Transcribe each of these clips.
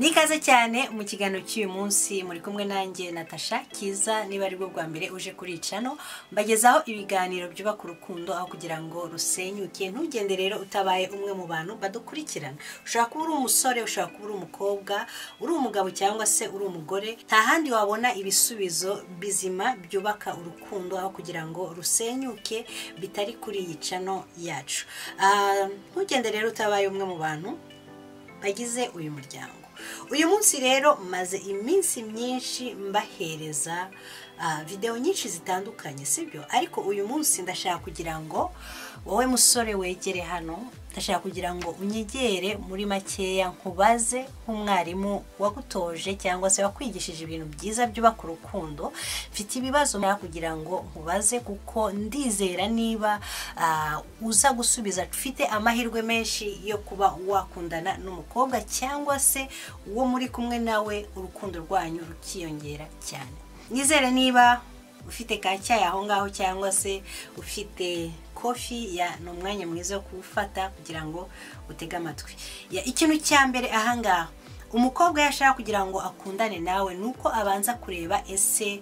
ni ikaze cyane mu kiganiro cy'uyu munsi muri kumwe nanjye natasha kiza niba ari bwo bwa mbere uje kuri cano mbagezaho ibiganiro byubaka urukundo aho kugira ngo rusenyuke ntugende rero utabaye umwe mu bantu badukurikirana ushobora kuba uri umusore ushobora kuba uri umukobwa uri umugabo cyangwa se uri umugore nta handi wabona ibisubizo bizima byubaka urukundo aho kugira ngo rusenyuke bitari kuri iyi cano yacu Ah, ntugende rero utabaye umwe mu bantu bagize uyu muryango uyu munsi rero maze iminsi myinshi mbahereza ah, videwo nyinshi zitandukanye sibyo ariko uyu munsi ndashaka kugira ngo wowe musore wegere hano ndashaka kugira ngo unyegere muri makeya nkubaze nk'umwarimu wagutoje cyangwa se wakwigishije ibintu byiza byubaka urukundo mfite ibibazo nawe kugira ngo nkubaze kuko ndizera niba ah, uza gusubiza ufite amahirwe menshi yo kuba wakundana n'umukobwa cyangwa se uwo muri kumwe nawe urukundo rwanyu rukiyongera cyane nizere niba ufite kacyayi aho ngaho cyangwa se ufite kofi ya ni umwanya mwiza wo kuwufata kugira ngo utege amatwi Ya, ikintu cya mbere aha ngaha umukobwa iyo ashaka kugira ngo akundane nawe ni uko abanza kureba ese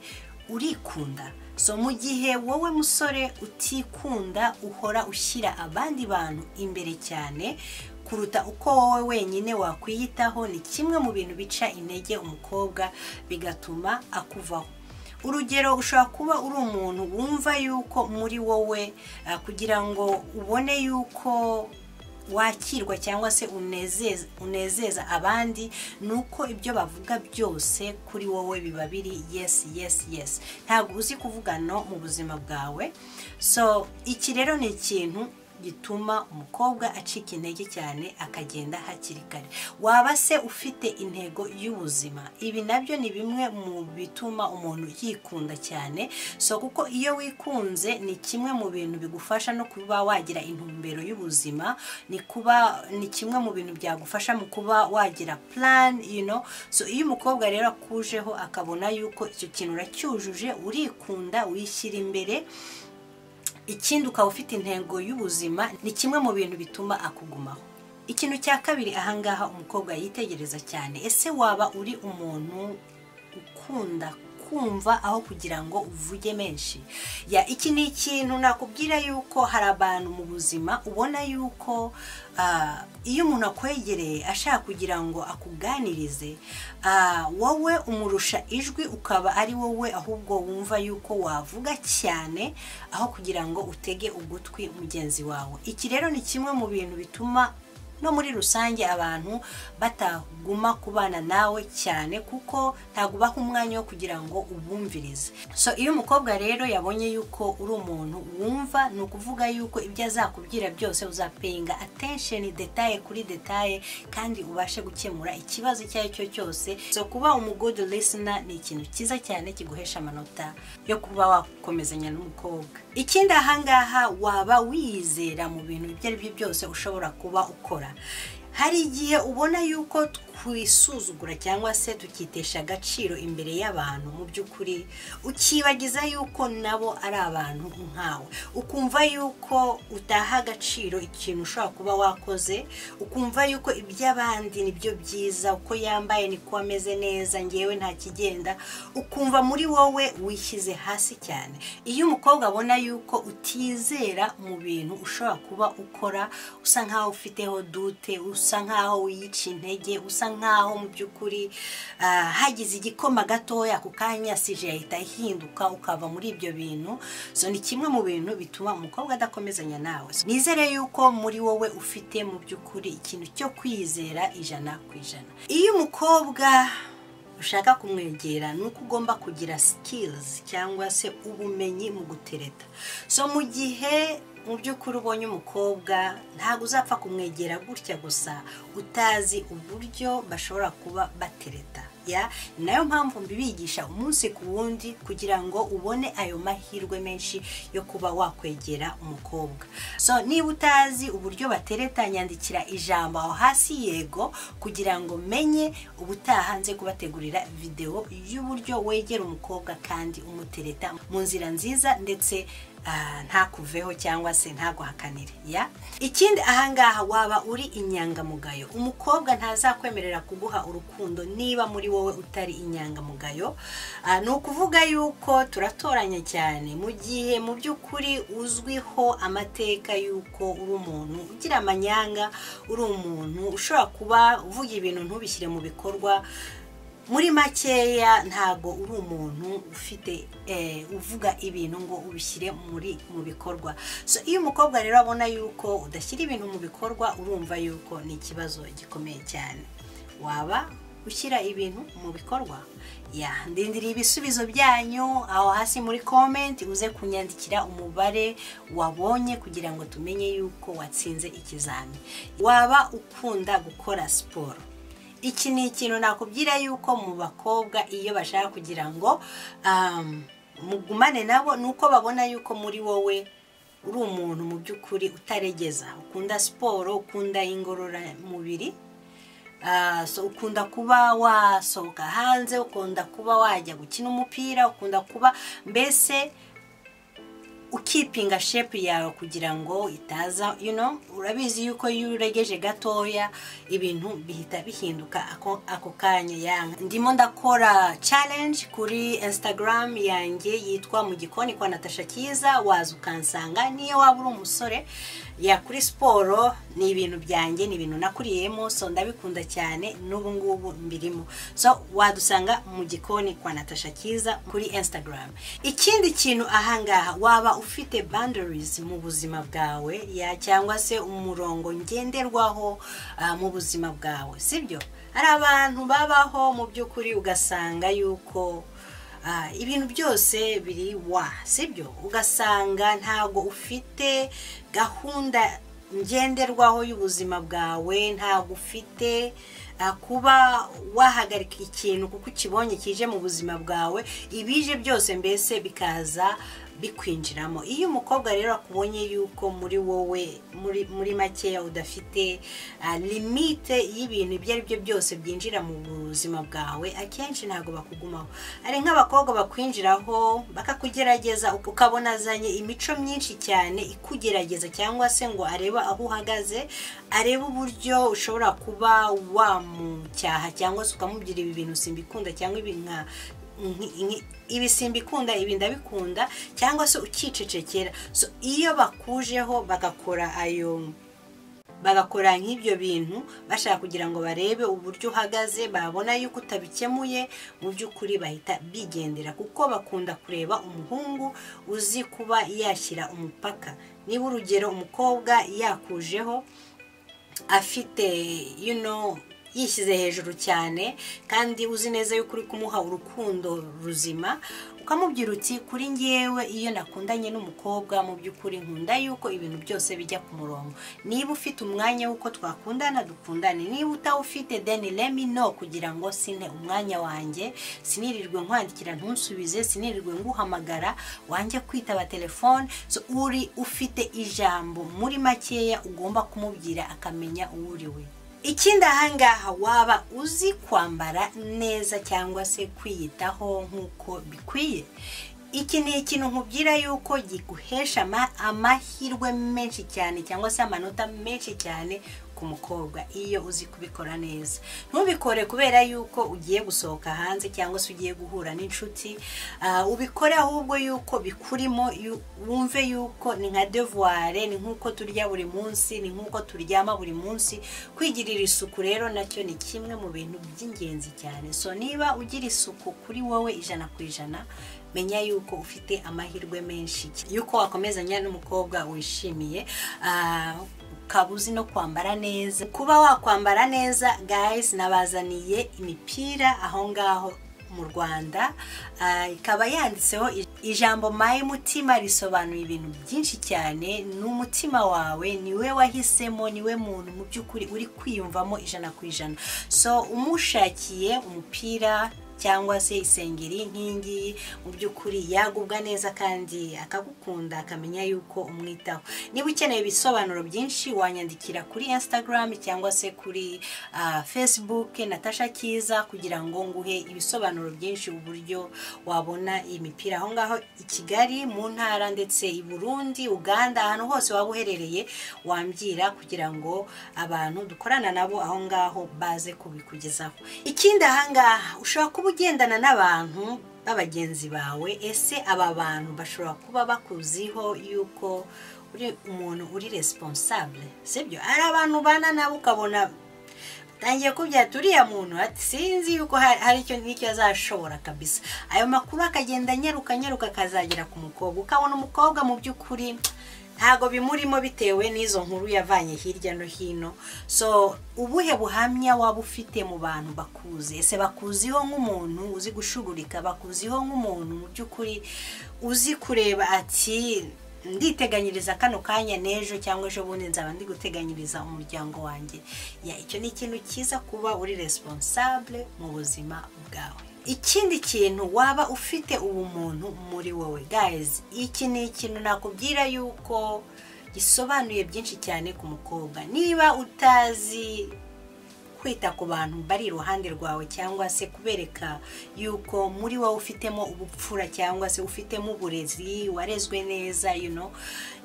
urikunda so mu gihe wowe musore utikunda uhora ushyira abandi bantu imbere cyane kuruta uko wowe wenyine wakwiyitaho ni kimwe mu bintu bica intege umukobwa bigatuma akuvaho urugero ushobora kuba uri umuntu wumva yuko muri wowe ah, kugira ngo ubone yuko wakirwa cyangwa se unezeza unezeza abandi ni uko ibyo bavuga byose kuri wowe biba biri yes yes yes ntabwo uzi kuvuga no mu buzima bwawe so iki rero ni ikintu gituma umukobwa acika intege cyane akagenda hakiri kare waba se ufite intego y'ubuzima ibi nabyo ni bimwe mu bituma umuntu yikunda cyane so kuko iyo wikunze ni kimwe mu bintu bigufasha no kuba wagira intumbero y'ubuzima ni kuba ni kimwe mu bintu byagufasha mu kuba wagira plan you know so iyo umukobwa rero akujeho akabona yuko icyo kintu uracyujuje urikunda wishyira imbere ikindi ukaba ufite intego y'ubuzima ni kimwe mu bintu bituma akugumaho ikintu cya kabiri ahangaha umukobwa yitegereza cyane ese waba uri umuntu ukunda kumva aho kugira ngo uvuge menshi ya iki ni ikintu nakubwira yuko hari abantu mu buzima ubona yuko ah, iyo umuntu akwegereye ashaka kugira ngo akuganirize ah, wowe umurusha ijwi ukaba ari wowe ahubwo wumva yuko wavuga cyane aho kugira ngo utege ugutwi mugenzi wawe iki rero ni kimwe mu bintu bituma no muri rusange abantu bataguma kubana nawe cyane kuko ntabwo ubaha umwanya wo kugira ngo ubumvirize so iyo umukobwa rero yabonye yuko uri umuntu wumva ni ukuvuga yuko ibyo azakubwira byose uzapeyinga attention detaye kuri detaye kandi ubashe gukemura ikibazo icyo ari cyo cyose so kuba umugood listener ni ikintu cyiza cyane kiguhesha amanota yo kuba wakomezanya n'umukobwa ikindi ahangaha waba wiyizera mu bintu ibyo ari byo byose ushobora kuba ukora hari igihe ubona yuko twisuzugura cyangwa se tukitesha agaciro imbere y'abantu mu by'ukuri ukibagiza yuko nabo ari abantu nkawe ukumva yuko utaha agaciro ikintu ushobora kuba wakoze ukumva yuko iby'abandi nibyo byiza uko yambaye niko ameze neza ngewe nta kigenda ukumva muri wowe wishyize hasi cyane iyo umukobwa abona yuko utizera mu bintu ushobora kuba ukora usa nkaho ufiteho dute usa nkaho wiyica intege usa nkaho mu by'ukuri ah, hagize igikoma gatoya ako kanya sije yahita ihinduka ukava muri ibyo bintu so ni kimwe mu bintu bituma umukobwa adakomezanya nawe So, nizere yuko muri wowe ufite mu by'ukuri ikintu cyo kwizera ijana ku ijana iyo umukobwa ushaka kumwegera ni uko ugomba kugira sikilizi cyangwa se ubumenyi mu gutereta so mu gihe mu by'ukuri ubonye umukobwa ntabwo uzapfa kumwegera gutya gusa utazi uburyo bashobora kuba batereta ya ni nayo mpamvu mbibigisha umunsi ku wundi kugira ngo ubone ayo mahirwe menshi yo kuba wakwegera umukobwa so niba utazi uburyo batereta nyandikira ijambo aho hasi yego kugira ngo menye ubutaha nze kubategurira videwo y'uburyo wegera umukobwa kandi umutereta mu nzira nziza ndetse ah, ntakuveho cyangwa se ntaguhakanire ya ikindi ahangaha waba uri inyangamugayo umukobwa ntazakwemerera kuguha urukundo niba muri wowe utari inyangamugayo Ah, ni ukuvuga yuko turatoranya cyane mu gihe mu by'ukuri uzwiho amateka yuko uri umuntu ugira amanyanga uri umuntu ushobora kuba uvuga ibintu ntubishyire mu bikorwa muri makeya ntabwo uri umuntu ufite eh, uvuga ibintu ngo ubishyire muri mu bikorwa so iyo umukobwa rero abona yuko udashyira ibintu mu bikorwa urumva yuko ni ikibazo gikomeye cyane waba ushyira ibintu mu bikorwa ya ndindiriye ibisubizo byanyu aho hasi muri komenti uze kunyandikira umubare wabonye kugira ngo tumenye yuko watsinze ikizami waba ukunda gukora siporo iki ni ikintu nakubwira yuko mu bakobwa iyo bashaka kugira ngo um, mugumane nabo ni uko babona yuko muri wowe uri umuntu mu by'ukuri utaregeza ukunda siporo ukunda ingororamubiri Ah, so ukunda kuba wasohoka hanze ukunda kuba wajya gukina umupira ukunda kuba mbese ukipinga shepu yawe kugira ngo itaza you know, urabizi yuko iyo uregeje gatoya ibintu bihita bihinduka ako, ako kanya yanga ndimo ndakora challenge kuri instagram yanjye yitwa mu gikoni kwa natasha cyiza waza ukansanga niyo waba uri umusore ya kuri siporo ni ibintu byanjye ni ibintu nakuriyemo so ndabikunda cyane n'ubu ngubu mbirimo so wadusanga mu gikoni kwa natasha cyiza kuri instagram ikindi kintu ahangaha waba ufite boundaries mu buzima bwawe ya cyangwa se umurongo ngenderwaho ah, mu buzima bwawe sibyo hari abantu babaho mu by'ukuri ugasanga yuko Ah, ibintu byose biri wa sibyo ugasanga ntabwo ufite gahunda ngenderwaho y'ubuzima bwawe ntabwo ufite ah, kuba wahagarika ikintu kuko ukibonye kije mu buzima bwawe ibije byose mbese bikaza bikwinjiramo iyo umukobwa rero akubonye yuko muri wowe muri, muri makeya udafite ah, limite y'ibintu ibyo ari byo byose byinjira mu buzima bwawe akenshi ntabwo bakugumaho hari nk'abakobwa bakwinjiraho bakakugerageza ukabona azanye imico myinshi cyane ikugerageza cyangwa se ngo arebe aho uhagaze arebe uburyo ushobora kuba wamucyaha cyangwa se ukamubwira ibi bintu simbikunda cyangwa ibi nka ibi simbikunda ibi ndabikunda cyangwa se ukicecekera so iyo bakujeho bagakora ayo bagakora nk'ibyo bintu bashaka kugira ngo barebe uburyo uhagaze babona yuko utabikemuye mu by'ukuri bahita bigendera kuko bakunda kureba umuhungu uzi kuba yashyira umupaka niba urugero umukobwa yakujeho afite you know, yishyize hejuru cyane kandi uzi neza yuko uri kumuha urukundo ruzima ukamubwira uti kuri ngewe iyo nakundanye n'umukobwa mu by'ukuri nkunda yuko ibintu byose bijya ku murongo niba ufite umwanya w'uko twakundana dukundane niba utawufite deni lemi no kugira ngo sine umwanya wanjye sinirirwe nkwandikira ntusubize sinirirwe nguhamagara wanjye kwitaba telefone so uri ufite ijambo muri makeya ugomba kumubwira akamenya uwo uri we ikindi ahangaha waba uzi kwambara neza cyangwa se kwiyitaho nk'uko bikwiye iki ni ikintu nkubwira yuko giguhesha ama- amahirwe menshi cyane cyangwa se amanota menshi cyane ku mukobwa iyo uzi kubikora neza ntubikore kubera yuko ugiye gusohoka hanze cyangwa se ugiye guhura n'inshuti ah, ubikore ahubwo yuko bikurimo yu- wumve yuko ni nka devuware ni nk'uko turya buri munsi ni nk'uko turyama buri munsi kwigirira isuku rero nacyo ni kimwe mu bintu by'ingenzi cyane so niba ugira isuku kuri wowe ijana ku ijana menya yuko ufite amahirwe menshi yuko wakomezanya n'umukobwa wishimiye Ah, ukaba uzi no kwambara neza kuba wakwambara neza guys nabazaniye imipira aho ngaho mu rwanda Ah, ikaba yanditseho i- ijambo mayi mutima risobanuye ibintu byinshi cyane ni umutima wawe niwe wahisemo niwe muntu mu by'ukuri uri kwiyumvamo ijana ku ijana so umushakiye umupira cyangwa se isengeri nk'iyingiyi mu by'ukuri yagubwa neza kandi akagukunda akamenya yuko umwitaho niba ukeneye ibisobanuro byinshi wanyandikira kuri instagram cyangwa se kuri ah, facebook natasha kiza kugira ngo nguhe ibisobanuro byinshi uburyo wabona iyi mipira aho ngaho i kigali mu ntara ndetse i burundi uganda ahantu hose waba uherereye wambwira kugira ngo abantu dukorana nabo aho ngaho baze kubikugezaho ikindi aha ngaha ushobora kuba ugendana n'abantu babagenzi bawe ese aba bantu bashobora kuba bakuziho yuko uri umuntu uri responsable sibyo ari abantu ubana nabo ukabona tangiye kubyata uriya muntu ati sinzi yuko ha- hari icyo n'icyo azashobora kabisa ayo makuru akagenda anyaruka anyaruka akazagera ku mukobwa ukabona umukobwa mu by'ukuri ntago bimurimo bitewe n'izo nkuru yavanye hirya no hino so ubuhe buhamya waba ufite mu bantu bakuzi ese bakuziho nk'umuntu uzi gushugurika bakuziho nk'umuntu mu by'ukuri uzi kureba ati nditeganyiriza kano kanya n'ejo cyangwa ejo bundi nzaba ndi guteganyiriza umuryango wanjye ya icyo ni ikintu cyiza kuba uri responsable mu buzima bwawe ikindi kintu waba ufite ubumuntu muri wowe guys iki ni ikintu nakubwira yuko gisobanuye byinshi cyane ku mukobwa niba utazi kwita ku bantu bari iruhande rwawe cyangwa se kubereka yuko muri wowe ufitemo ubupfura cyangwa se ufitemo uburezi warezwe neza you know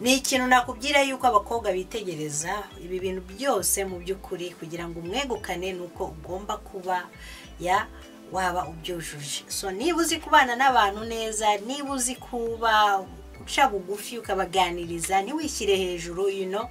ni ikintu nakubwira yuko abakobwa bitegereza ibi bintu byose mu by'ukuri kugira ngo umwegukane ni uko ugomba kuba ya waba ubyujuje so niba uzi kubana n'abantu neza niba uzi kuba guca bugufi ukabaganiriza ntiwishyire hejuru you know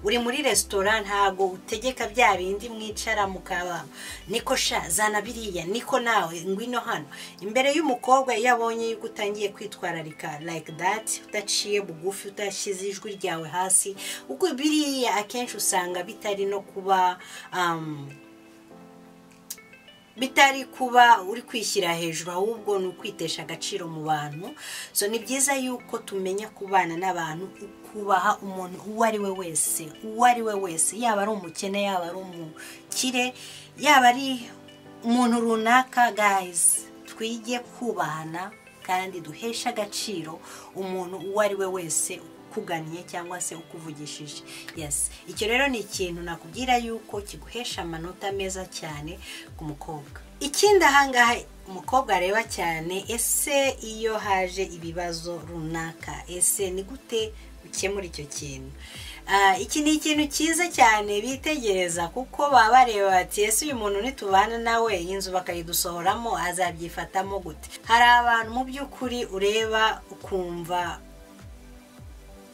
uri muri resitora ntago utegeka bya bindi mwicara mukaba niko sha zana biriya niko nawe ngwino hano imbere y'umukobwa iyo abonye yuko utangiye kwitwararika like that udaciye bugufi udashyize ijwi ryawe hasi ubwo biriya akenshi usanga bitari no kuba um, bitari kuba uri kwishyira hejuru ahubwo ni ukwitesha agaciro mu bantu so ni byiza yuko tumenya kubana n'abantu ukubaha umuntu uwo ari we wese uwo ari we wese yaba ari umukene yaba ari umukire yaba ari umuntu runaka gayizi twige kubahana kandi duhesha agaciro umuntu uwo ari we wese ukugannye cyangwa se ukuvugishije yes icyo rero ni ikintu nakubwira yuko kiguhesha amanota meza cyane ku mukobwa ikindi ahangaha umukobwa areba cyane ese iyo haje ibibazo runaka ese ni gute ukemura icyo kintu Ah, iki ni ikintu cyiza cyane bitegereza kuko baba bareba bati ese uyu muntu nitubana nawe iyi nzu bakayidusohoramo azabyifatamo gute hari abantu mu by'ukuri ureba ukumva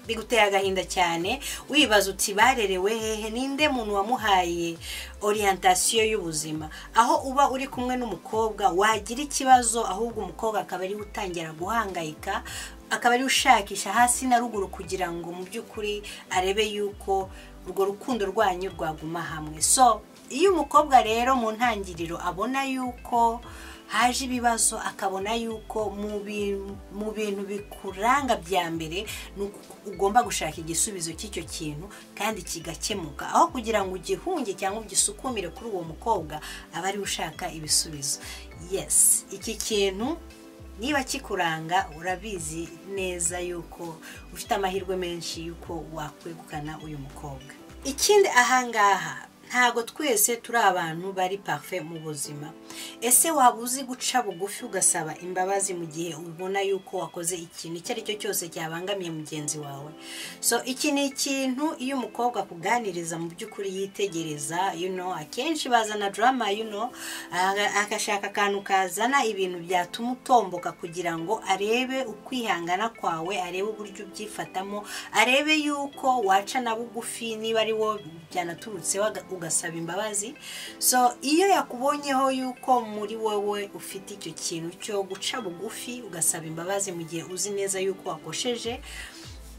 biguteye agahinda cyane wibaza uti barerewe hehe ninde muntu wamuhaye orientasiyo y'ubuzima aho uba uri kumwe n'umukobwa wagira ikibazo ahubwo umukobwa akaba ariwe utangira guhangayika akaba ariwe ushakisha hasi na ruguru kugira ngo mu by'ukuri arebe yuko urwo rukundo rwanyu rwaguma hamwe so iyo umukobwa rero mu ntangiriro abona yuko haje ibibazo akabona yuko mu bi- mu bintu bikuranga bya mbere ni uko ugomba gushaka igisubizo cy'icyo kintu kandi kigakemuka aho kugira ngo ugihunge cyangwa ugisukumire kuri uwo mukobwa aba ariwe ushaka ibisubizo yes iki kintu niba kikuranga urabizi neza yuko ufite amahirwe menshi y'uko wakwegukana uyu mukobwa ikindi ahangaha ntago twese turi abantu bari pafe mu buzima ese waba uzi guca bugufi ugasaba imbabazi mu gihe ubona yuko wakoze ikintu icyo ari cyo cyose cyabangamiye mugenzi wawe so iki ni ikintu iyo umukobwa akuganiriza mu by'ukuri yitegereza you know, akenshi bazana drama you know, aga- agashaka akantu kazana ibintu byatuma utomboka kugira ngo arebe ukwihangana kwawe arebe uburyo ubyifatamo arebe yuko waca na bugufi niba ari wowe byanaturutseho aga- ugasaba imbabazi so iyo yakubonyeho yuko muri wowe ufite icyo kintu cyo guca bugufi ugasaba imbabazi mu gihe uzi neza yuko wakosheje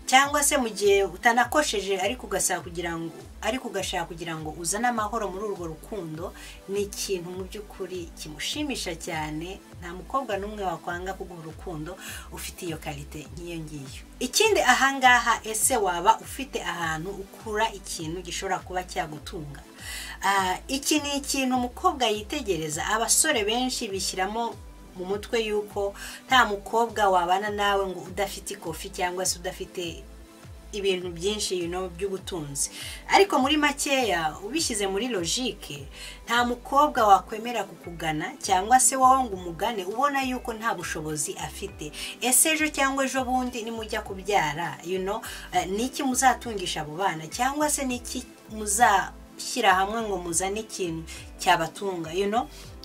cyangwa se mu gihe utanakosheje ariko ugasaba kugira ngo ariko ugashaka kugira ngo uzane amahoro muri urwo rukundo ni ikintu mu by'ukuri kimushimisha cyane nta mukobwa n'umwe wakwanga kuguha urukundo ufite iyo karite nk'iyo ngiyo ikindi ahangaha ese waba ufite ahantu ukura ikintu gishobora kuba cyagutunga iki ni ikintu umukobwa yitegereza abasore benshi bishyiramo mu mutwe y'uko nta mukobwa wabana nawe ngo udafite ikofi cyangwa se udafite ibintu byinshi by'ubutunzi ariko muri makeya ubishyize muri logike nta mukobwa wakwemera kukugana cyangwa se wowe ngo umugane ubona yuko nta bushobozi afite ese ejo cyangwa ejo bundi nimujya kubyara ni iki muzatungisha abo bana cyangwa se ni iki muzashyira hamwe ngo muzane ikintu cyabatunga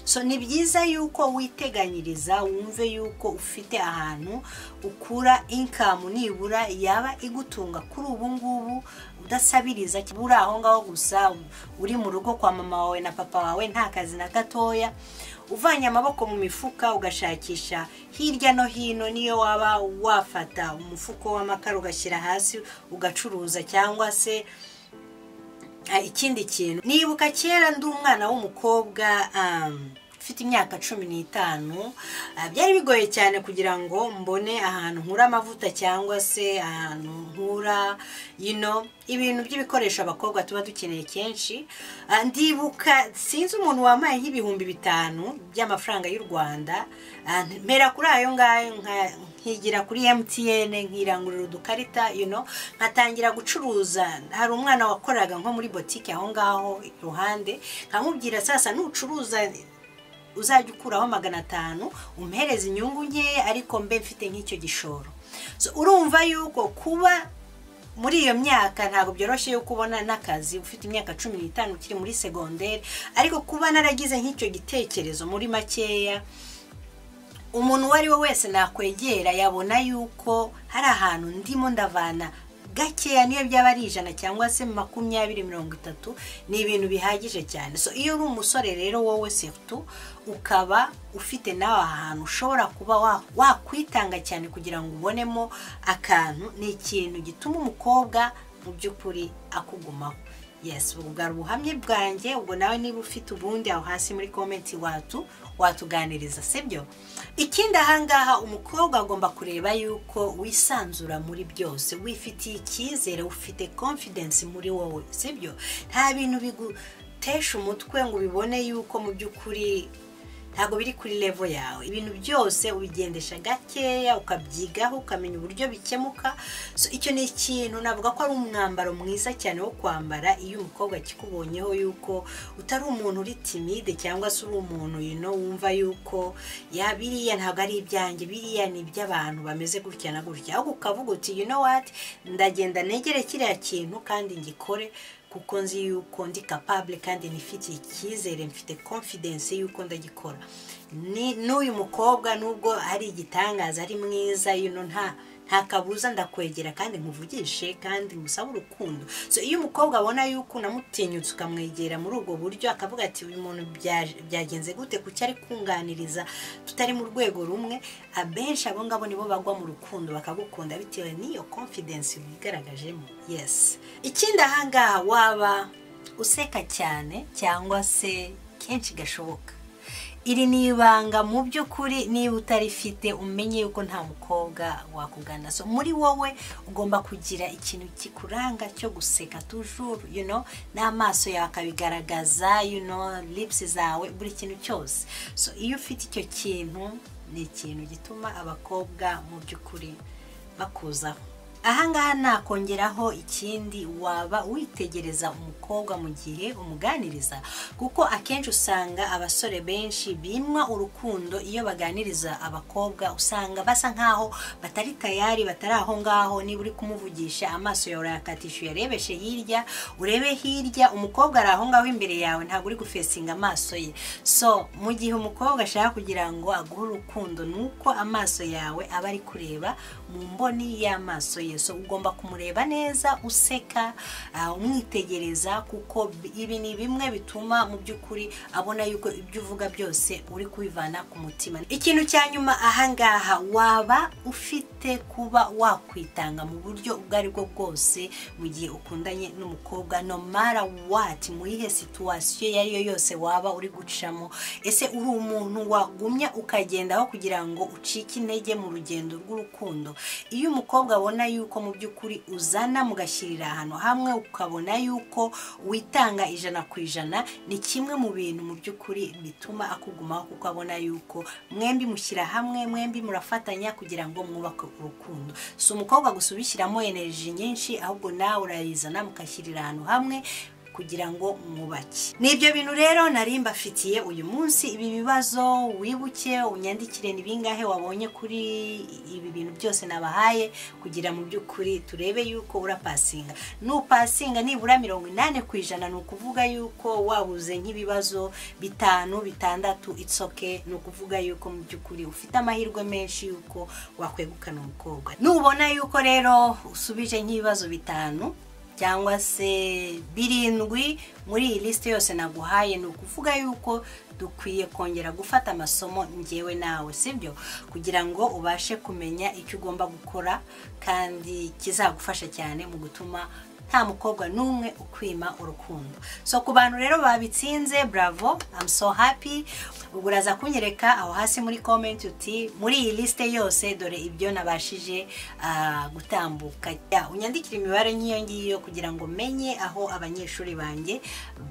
so ni byiza yuko witeganyiriza wumve yuko ufite ahantu ukura inkamu nibura yaba igutunga kuri ubu ngubu udasabiriza uri aho ngaho gusa uri mu rugo kwa mama wawe na papa wawe nta kazi na gatoya uvanye amaboko mu mifuka ugashakisha hirya no hino niyo waba wafata umufuko w'amakara ugashyira hasi ugacuruza cyangwa se ikindi kintu nibuka kera ndi umwana w'umukobwa ufite imyaka cumi n'itanu byari bigoye cyane kugira ngo mbone ahantu nkura amavuta cyangwa se ahantu nkura yino ibintu by'ibikoresho abakobwa tuba dukeneye kenshi ndibuka sinzi umuntu wambaye nk'ibihumbi bitanu by'amafaranga y'u rwanda mpera kuri ayo ngayo nkigira kuri mtn nkirangurira udukarita nkatangira gucuruza hari umwana wakoraga nko muri botike aho ngaho iruhande nkamubwira sasa nucuruza uzajya ukuraho magana atanu umhereza inyungu nkeya ariko mbe mfite nk'icyo gishoro urumva yuko kuba muri iyo myaka ntabwo byoroshye yo kubona n'akazi ufite imyaka cumi n'itanu ukiri muri segonderi ariko kuba naragize nk'icyo gitekerezo muri makeya umuntu uwo ari we wese nakwegera yabona yuko hari ahantu ndimo ndavana gakeya niyo byaba ari ijana cyangwa se makumyabiri mirongo itatu ni ibintu bihagije cyane so iyo uri umusore rero wowe sefutu ukaba ufite nawe ahantu ushobora kuba wakwitanga cyane kugira ngo ubonemo akantu ni ikintu gituma umukobwa mu by'ukuri akugumaho yesi ubwo bwari ubuhamya bwanjye ubwo nawe niba ufite ubundi aho hasi muri komenti watu watuganiriza sibyo ikindi ahangaha umukobwa agomba kureba yuko wisanzura muri byose wifitiye icyizere ufite confidence muri wowe sibyo nta bintu bigutesha umutwe ngo ubibone yuko mu by'ukuri ntabwo biri kuri levo yawe ibintu byose ubigendesha gakeya ukabyigaho ukamenya uburyo bikemuka icyo ni ikintu navuga ko ari umwambaro mwiza cyane wo kwambara iyo umukobwa akikubonyeho yuko utari umuntu uri timide cyangwa se uri umuntu yino wumva yuko ya biriya ntabwo ari ibyanjye biriya ni iby'abantu bameze gutya na gutya ahubwo ukavuga uti know what ndagenda negere kiriya kintu kandi ngikore kuko nzi yuko ndi kapabule kandi nifitiye icyizere mfite confidence yuko ndagikora n'uyu mukobwa nubwo ari igitangaza ari mwiza yuno nta nta kabuza ndakwegera kandi nkuvugishe kandi musabe urukundo so iyo umukobwa abona yuko unamutinyutse ukamwegera muri ubwo buryo akavuga ati uyu muntu byagenze gute kuki ari kunganiriza tutari mu rwego rumwe abenshi abo ngabo nibo bagwa mu rukundo bakagukunda bitewe n'iyo confidence wigaragajemo yesi ikindi ahangaha waba useka cyane cyangwa se kenshi gashoboka iri ni ibanga mu by'ukuri niba utarifite umenye yuko nta mukobwa wakugana so muri wowe ugomba kugira ikintu kikuranga cyo guseka tujuru you know n'amaso yawe akabigaragaza you know lips zawe buri kintu cyose so iyo ufite icyo kintu ni ikintu gituma abakobwa mu by'ukuri bakuzaho ahangaha nakongeraho ikindi waba witegereza umukobwa mu gihe umuganiriza kuko akenshi usanga abasore benshi bimwa urukundo iyo baganiriza abakobwa usanga basa nkaho batari tayari batari aho ngaho niba uri kumuvugisha amaso yawe urayakatisha uyarebeshe hirya urebe hirya umukobwa ari aho ngaho imbere yawe ntabwo uri gufesinga amaso ye so mu gihe umukobwa ashaka kugira ngo aguhe urukundo ni uko amaso yawe aba ari kureba mu mboni y'amaso ye so ugomba kumureba neza useka ah, umwitegereza kuko bi- ibi ni bimwe bituma mu by'ukuri abona yuko ibyo uvuga byose uri kubivana ku mutima ikintu cya nyuma ahangaha waba ufite kuba wakwitanga mu buryo ubwo ari bwo bwose mu gihe ukundanye n'umukobwa no mara wati mu yihe situwasiyo iyo ari yo yose waba uri gucamo ese uri umuntu wagumya ukagendaho kugira ngo ucike intege mu rugendo rw'urukundo iyo umukobwa abona yuko mu by'ukuri uzana mugashyirira ahantu hamwe ukabona yuko witanga ijana ku ijana ni kimwe mu bintu mu by'ukuri bituma akugumaho kuko abona yuko mwembi mushyira hamwe mwembi murafatanya kugira ngo mwubake urukundo si umukobwa gusa ubishyiramo energy nyinshi ahubwo nawe urayizana mukashyirira ahantu hamwe kugira ngo mwubake ni ibyo bintu rero nari mbafitiye uyu munsi ibi bibazo wibuke unyandikire ni bingahe wabonye kuri ibi bintu byose nabahaye kugira mu by'ukuri turebe yuko urapasinga nupasinga nibura mirongo inani ku ijana ni ukuvuga yuko wabuze nk'ibibazo bitanu bitandatu itsoke ni ukuvuga yuko mu by'ukuri ufite amahirwe menshi yuko wakwegukana umukobwa nubona yuko rero usubije nk'ibibazo bitanu cyangwa se birindwi muri iyi lisite yose naguhaye ni ukuvuga yuko dukwiye kongera gufata amasomo ngewe nawe sibyo kugira ngo ubashe kumenya icyo ugomba gukora kandi kizagufasha cyane mu gutuma nta mukobwa n'umwe ukwima urukundo so ku bantu rero babitsinze bravo I'm so happy ubwo uraza kunyereka aho hasi muri comment uti muri iyi lisite yose dore ibyo nabashije ah, gutambuka Ya, unyandikire imibare nk'iyo ngiyo kugira ngo menye aho abanyeshuri banjye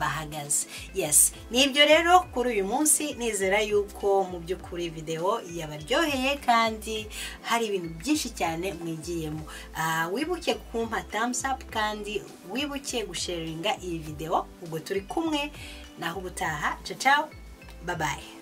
bahagaze yes ni ibyo rero kuri uyu munsi nizera yuko mu by'ukuri videwo yabaryoheye kandi hari ibintu byinshi cyane mwigiyemo Ah, wibuke kumpa thumbs up kandi wibuke gusharinga iyi videwo ubwo turi kumwe naho ubutaha ciao ciao bye bye